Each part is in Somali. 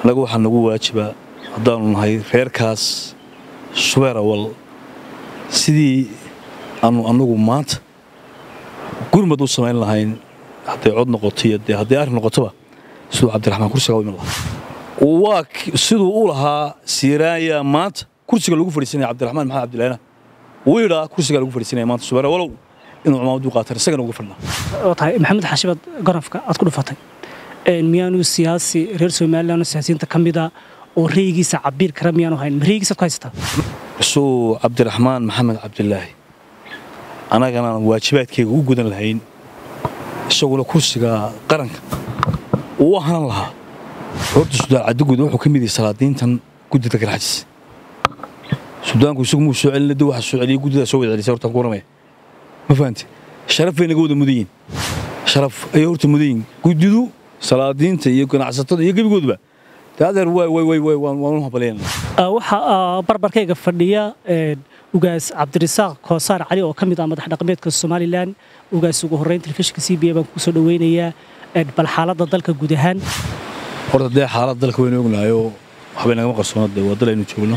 annaga waxaa nagu waajibaa haddaanu nahay reerkaas subeer awal sidii aanu annagu maanta gurmad u samayn lahayn hadday cod noqoto iyo dee hadday arrin noqotoba siduu cabdiraxmaan kursiga u iman lahaa waa siduu u lahaa siiraaya maanta kursiga lagu fadhiisanaya cabdiraxmaan maxamed cabdilaana wiidhaa kursiga lagu fadhiisanaya maanta subeer awalow inuu cumaamadu qaataan isagana uga fadhnaa oo tahay maxamed xaashibad garafka aad ku dhufatay miyaanu siyaasi reer somalilan oo siyaasiyiinta ka mida oo raygiisa cabiir kara miyaanu hayn ma raygiisaad ku haysataa isuu cabdiraxmaan maxamed cabdilaahi annaganaan waajibaadkayga u gudan lahayn isaguna kursiga qaranka uu ahaan lahaa horta sudaan cadiguud wuxuu ka mid yahay salaadiintan guddida garxajis sudaanku isagu muu soo celina de waxa soo celiyay guddidaa soo wada celisay hortaan ku waramaya ma fahamte sharaf bay naga wada mudan yihin sharaf ayay horta mudan yihin guddidu salaadiinta iyo ganacsatada iyo gebigooduba de adeer way way way way waan u habalayna waxaa barbarkayga fadhiya ugaas cabdirasaaq koosaar cali oo ka mid ah madax dhaqameedka somalilan ugaas ugu horreyn telefishinka c b a baan kusoo dhaweynayaa bal xaaladda dalka guud ahaan horta dee xaalad dalka waynu ognahayoo waxbay nagama qarsoona dee waa dal aynu joogno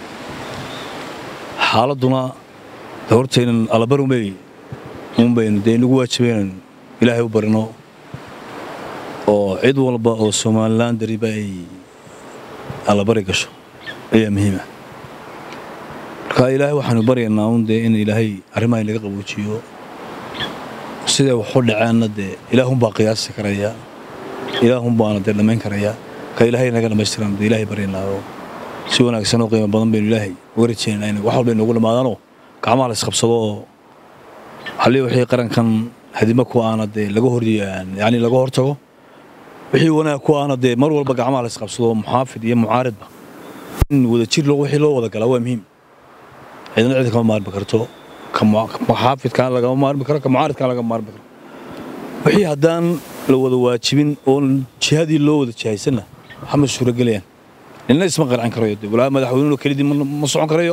xaaladduna de hortaynan allabar unbay un baynu dee inagu waajibaynan ilaahay u barino oo cid walba oo somalilan dariba ay allabari gasho ayaa muhiima marka ilaahay waxaanu baryaynaa un dee in ilaahay arrimaha inaga qaboojiyo siday waxu dhaceenna dee ilaahunbaa qiyaasi karaya ilaahunbaana dee dhammayn karaya ka ilaahay naga dhammaystiran dee ilaahay baryaynaa oo si wanaagsan oo qiimo badan baynu ilaahay uga rajaynaa in wax walba inoogu dhammaadaanoo gacmaha la isqabsado oo hallii wixii qarankan hadima ku aana dee laga hor yacni laga hor tago wixii wanaag ku aana dee mar walba gacmaha la isqabsado muxaafid iyo mucaaridba in wadajir wixii loo wada galaa waa muhiim cidna cid kama maarmi karto ka muxaafidkaan lagama maarmi karo ka mucaaridkaan lagama maarmi karo wixii haddaan la wada waajibin oon jihadii loo wada jihaysanna waxma suuragelayaan nina isma qarcin karayo de walaa madaxweynuhu kelidii ma socon karayo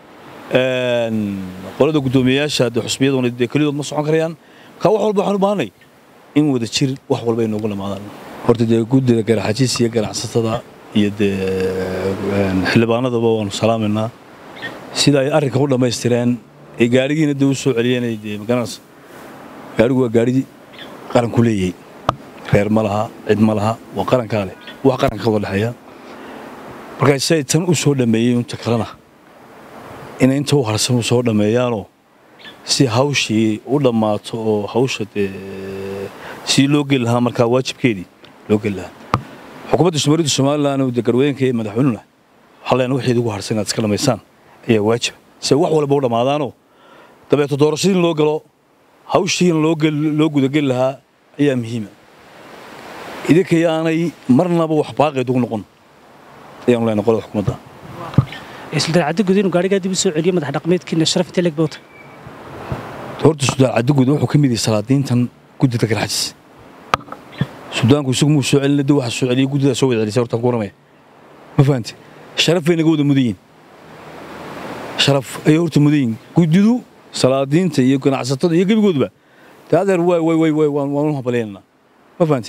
qolada guddoomiyeyaasha dee xusbiyaduna dee kelidood ma socon karayaan ka wax walba waxaan u baahanay in wada jir wax walba ay noogu dhamaadaan horta dee guddida garaxajiis iyo ganacsatada iyo dee xildhibaanadaba waanu salaamaynaa sida ay arrinka u dhammaystireen ee gaarigiina dee u soo celiyeen dee magaranaysa gaarigu waa gaari qaranku leeyahay reer ma laha cid ma laha waa qarankaa leh wax qaranka ka wada dhexeeya markaa siay tan u soo dhammeeyey inta kalena inay inta u harsan u soo dhammeeyaanoo si hawshii u dhammaato oo hawsha dee si loo geli lahaa markaa waajibkeedii loo geli lahaa xukuumadda somaalidu somalilan dee garweyinka iyo madaxweynuna waxaa leenahay wixii ugu harsan inaad iska dhammaysaan ayaa waajiba si wax walba u dhammaadaanoo dabeeto doorashadiin loo galo hawshiina loo gudageli lahaa ayaa muhiima idinka yaanay marnaba wax baaqeed ugu noqon ayaanu leenahay qolada xukuumadda sultaan cadiguud inuu gaarigaa dib u soo celiyo madax dhaqameedkiina sharaf intee leeg bowta horta sudaan cadiguud wuxuu ka mid yahay salaadiintan guddida garxajis sudaanku isagu muu soo celina de waxa soo celiyay guddidaa soo wada celisay hortaan ku waramaya ma fahamte sharaf bay naga wada mudan yihin sharaf ayay horta mudan yihin guddidu salaadiinta iyo ganacsatada iyo gebigooduba de adeer way way way way waan u habalaynaynaa ma fahamte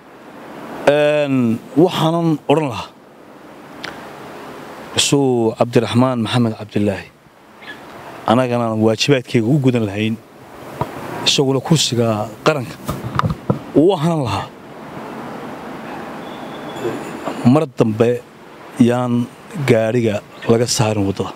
waxaanan odhan lahaa isuu cabdiraxmaan maxamed cabdilaahi annaganaan waajibaadkayga u gudan lahayn isaguna kursiga qaranka uu ahaan lahaa mar dambe yaan gaadhiga laga saarin waddada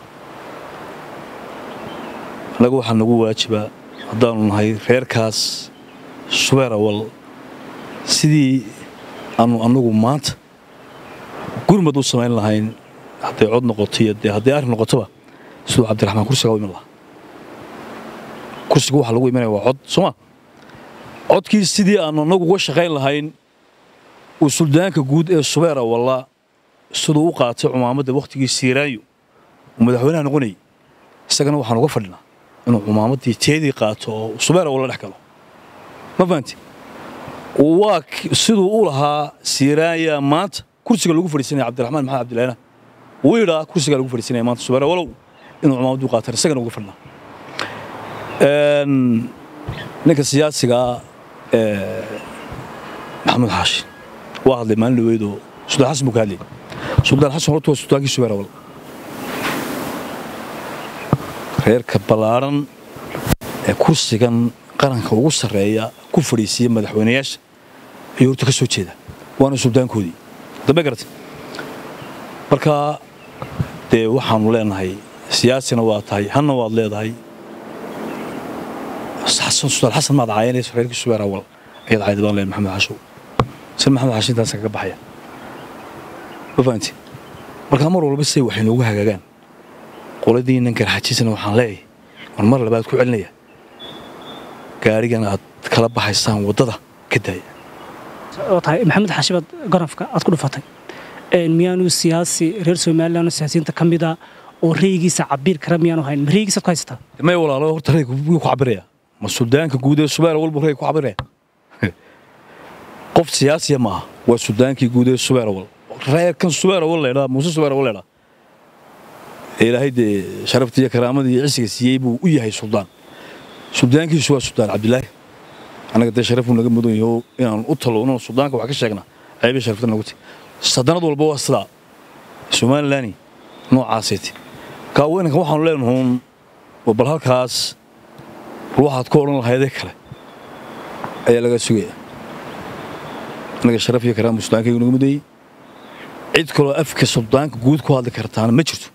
annaga waxaa nagu waajibaa haddaanu nahay reerkaas subeer awal sidii aanu annagu maanta gurmad u samayn lahayn hadday cod noqoto iyo dee hadday arrin noqotoba siduu cabdiraxmaan kursiga u iman lahaa kursiga waxa lagu imanaya waa cod sooma codkii sidii aanu annagu uga shaqayn lahayn uu suldaanka guud ee subeer awalla siduu u qaatay cumaamadda wakhtigii siiraanyo uu madaxweynaha noqonayay isagana waxaan uga fadhinaa inuu cumaamaddii teedii qaato oo subeer awalla dhex galo ma fahanti waa siduu u lahaa siiraanya maanta kursiga lagu fadhiisanaya cabdiraxmaan maxamed cabdilaana wiidhaa kursiga lagu fadhiisanaya maanta subeer awalow inuu cumaamaddu qaataan isagana uga fadhinaa ninka siyaasigaa maxamuud xaashi waa hadlay maalin dhaweydoo suldaan xasan buu ka hadlayay suldaan xasan horta waa suldaankii subeer awal reerka ballaaran ee kursigan qaranka ugu sarreeya ku fadhiisiya madaxweynayaasha ayuu horta ka soo jeeda waana suldaankoodii dambe garatay marka dee waxaanu leenahay siyaasina waa tahay hanna waad leedahay xasan suldaan xasan maad caayanayso reerkii subeer awal ayaad caayda baan leeyahay maxamed xashow sir maxamed xashin intaas kaga baxaya ma fahanti marka mar walba say waxay noogu hagaagaan qoladiinnan garxajisana waxaan leeyahay war mar labaad ku celinaya gaarigan aad kala baxaysaan waddada ka daaya oo tahay maxamed xaashibaad gorafka aad ku dhufatay miyaanu siyaasi reer somalilan oo siyaasiyiinta ka mida oo reygiisa cabiir kara miyaanu hayn ma reygiisaad ku haysataa may walaalo horta rayga wuu ku cabiraya ma suldaanka guud ee subeer walbu rayga ku cabiraya qof siyaasiya ma aha waa suldaankii guud ee subeer awal reerkan subeer awal leedhaa muuse subeer awal leedhaa ilaahay dee sharafta iyo karaamada iyo cisiga siiyey buu u yahay suldaan suldaankiisu waa suldaan cabdilaahi annaga dee sharafuu naga mudan yaho inaan u talowno suldaanka wax ka sheegnaa ceebay sharafta nagu ti sadanad walba waa sidaa somalilani noocaasayte kaa weynanka waxaanu leenahuun oo bal halkaas bal waxaad ku odhan lahaydee kale ayaa laga sugaya annaga sharaf iyo karaama suldaankaygu naga mudayey cid kaloo afka suldaanka guud ku hadli kartaana ma jirto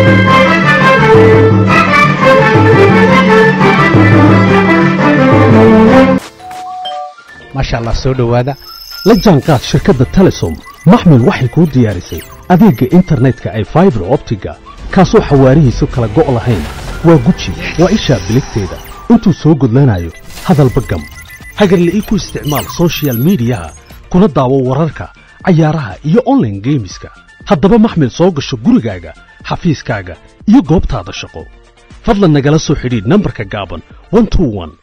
maasha allah soo dhowaada la jaanqaad shirkadda telesom maxmil waxay kuu diyaarisay adeegga internetka ay faibar optiga kaasoo xawaarihiisu kala go' lahayn waa guji waa ishaa biligteeda intuu soo gudlanayo hadalba gam hagarle ii ku isticmaal soshiyal miidiyaha kuna daawo wararka cayaaraha iyo onlaine geemiska haddaba maxmil soo gasho gurigaaga xafiiskaaga iyo goobtaada shaqo fadlan nagala soo xidhiidh nambarka gaaban